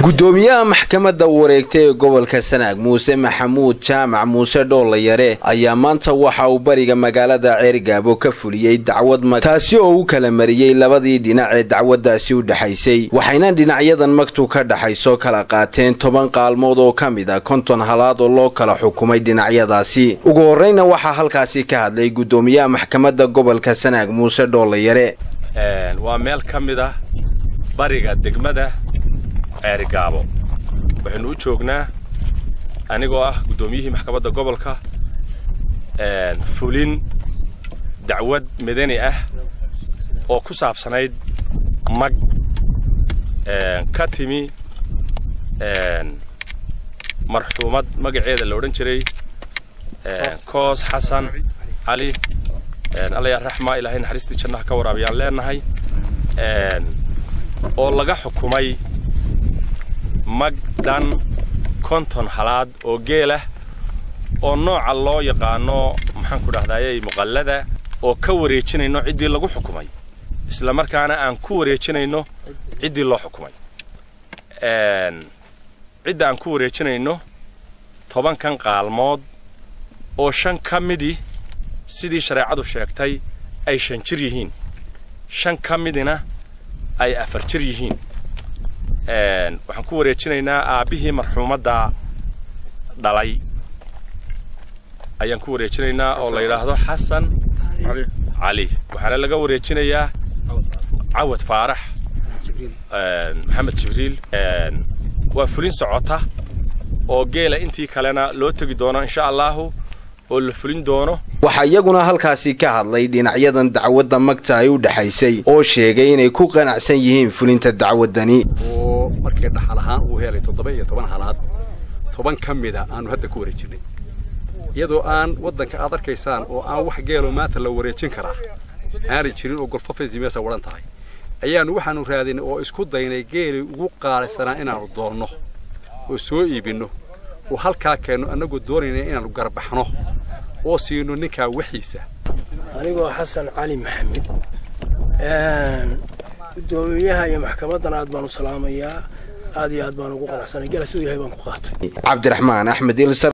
gudoomiyaha maxkamadda wareegta ee gobolka sanaag muuse maxamuud jaamac muuse dhoolayare ayaa maanta waxa uu bariga magaalada ceergaabo ka fuliyey dacwad mag taasi oo u kala mariyey labadii dhinac ee dacwaddaasi u dhexaysay waxayna dhinacyadan magtu ka dhaxayso kala qaateen toban qaalmood oo ka mid a konton halaad oo loo kala xukumay dhinacyadaasi ugu horreyna waxaa halkaasi ka hadlay gudoomiyaha maxkamadda gobolka sanaag muuse dhoolayare waa meel ka mid ah bariga degmada ceerigaabo waxaynu u joognaa anigoo ah guddoomiyihii maxkamadda gobolka fulin dacwad madani ah oo ku saabsanayd mag ka timi marxuumad magaceeda la odhan jiray koos xasan cali allayaa raxma ilaahay naxariistii jannaha ka waraabiyaan leenahay oo laga xukumay mag dhan konton halaad oo geelah oo nooca loo yaqaano maxaanku dhahdaayey muqallada oo ka wareejinayno ciddii lagu xukumay isla markaana aan ku wareejinayno ciddii loo xukumay cidda aan ku wareejinayno tobankan qaalmood oo shan ka midii sidii shareecadu sheegtay ay shan jir yihiin shan ka midina ay afar jir yihiin waxaan ku wareejinaynaa aabbihii marxuumadda dhalay ayaan ku wareejinaynaa oo la yidhaahdo xasan cali waxaana laga wareejinayaa cawad faarax maxamed jibriil waa fulin socota oo geela intii kalena loo tegi doono insha allaahu oo la fulin doono waxaa iyaguna halkaasi ka hadlay dhinacyadan dacwadda magta ay u dhexaysay oo sheegay inay ku qanacsan yihiin fulinta dacwaddani oo markii dhaxal ahaan uu helay toddoba iyo toban halaad toban ka mida aanu hadda ku wareejinay iyadoo aan waddanka aad arkaysaan oo aan wax geelo maanta la wareejin karaa aanay jirin oo golfafaysi meesa wadhan tahay ayaannu waxaannu raadinay oo isku daynay geelay ugu qaalisanaa inaannu doonno oo soo iibinno oo halkaa keenno annagoo doonayna inaannu garbaxno oo siino ninkaa waxiisa anigoo xasan cali maxamed guddoomiyaha iyo maxkamaddan aad baanu salaamayaa aad iyo aad baan ugu qanacsanay gala siduu yahay baan ku qaatay cabdiraxmaan axmed